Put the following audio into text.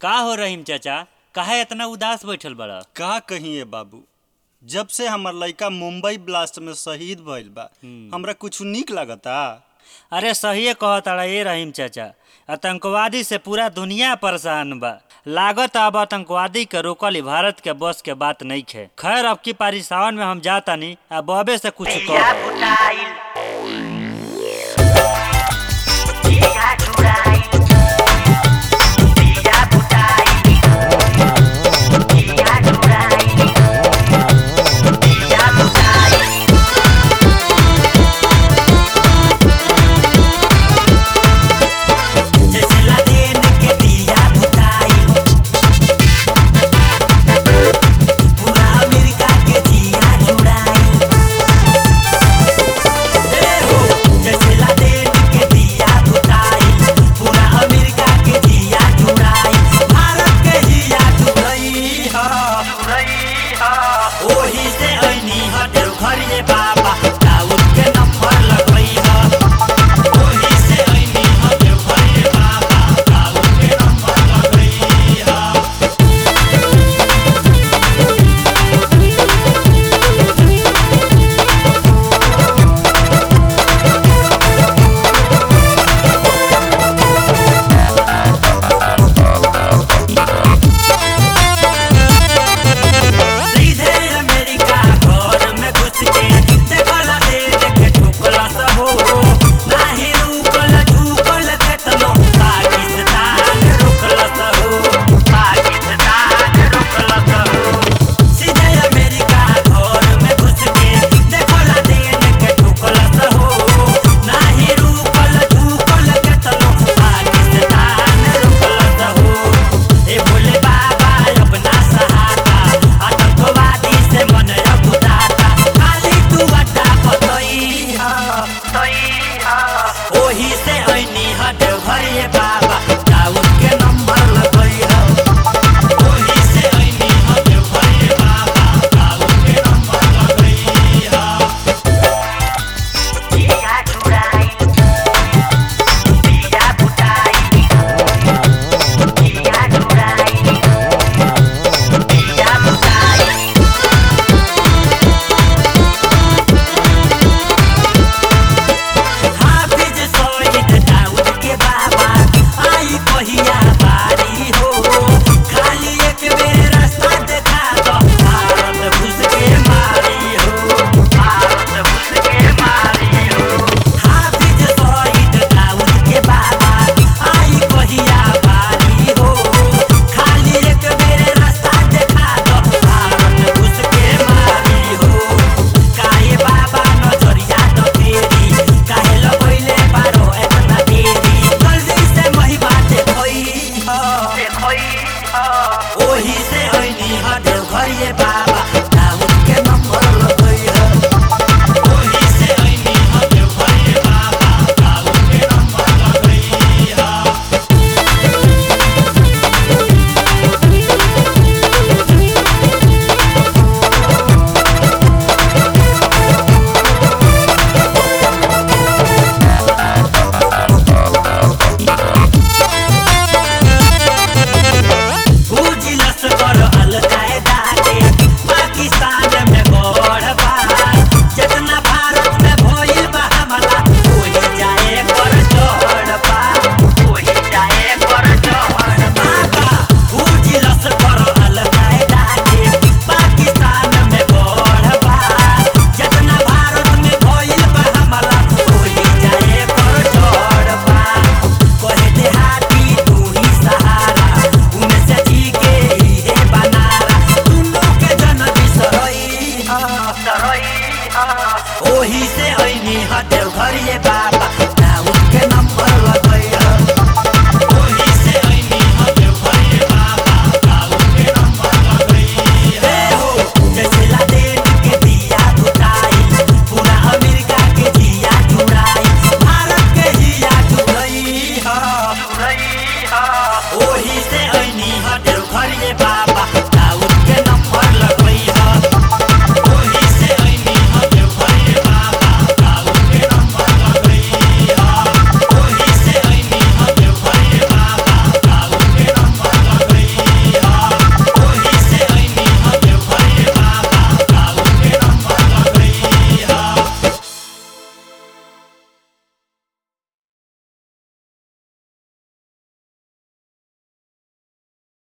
का हो रहीम चाचा काहे इतना उदास बैठल बड़ा का कहिए बाबू जब से हमर लइका मुंबई ब्लास्ट में शहीद भइल बा हमरा कुछ निक लागता अरे सहिए कहताड़ा ये रहीम चाचा आतंकवादी से पूरा दुनिया परेशान बा लागत अब आतंकवादी के रोकल ही भारत के बस के बात नहीं खे खैर अब की पारी सावन में हम जातानी आ बबे से कुछ Dia कह Budail Dia Budail Dia Budail Dia Budail Dia Budail जैसे लादेन के दिया बुताई पूरा अमेरिका के जिया जुड़ाई ए हो जैसे लादेन के दिया बुताई पूरा अमेरिका के जिया जुड़ाई भारत के जिया जुड़ई हा जुड़ई हा ओही से ऐनी ह देवघर ये बाबा दाऊद के नंबर लगई हा ओही से ऐनी ह देवघर ये बाबा दाऊद के नंबर लगई हा सीधे अमेरिका घर में घुस के देखला दे देखे ठुकला सब हो नाही रुकल झुकल केतनो पाकिस्तान रुकल सब हो पाकिस्तान रुकल सब हो सीधे अमेरिका घर में घुस के देखला दे देखे ठुकला सब हो नाही रुकल झुकल केतनो पाकिस्तान रुकल सब हो ए भोले बाबा अपना सहारा आतंकवादी से मन रघुदाता खाली तू अड्डा पतई हा तई हा ओही से ऐनी हा देवघर ये बाबा दाऊद के नंबर लगई हा ओही से ऐनी हा देवघर ये बाबा दाऊद के नंबर लगई हा दिया जुड़ाई दिया बुताई दिया जुड़ाई दिया बुताई हाफिज सईद दाऊद के बाबा आई कहिया बारी हो खाली एक बेर रास्ता देखा दो भारत घुस के मारी हो भारत घुस के मारी हो हाफिज सईद दाऊद के बाबा आई कहिया बारी हो खाली एक बेर रास्ता देखा दो भारत घुस के मारी हो काहे बाबा नजरिया तो तेरी काहे लगैले बारो एतना देरी जल्दी से महिमा देखई ह देखई ह ओही से ऐनी ह देवघर ये बाबा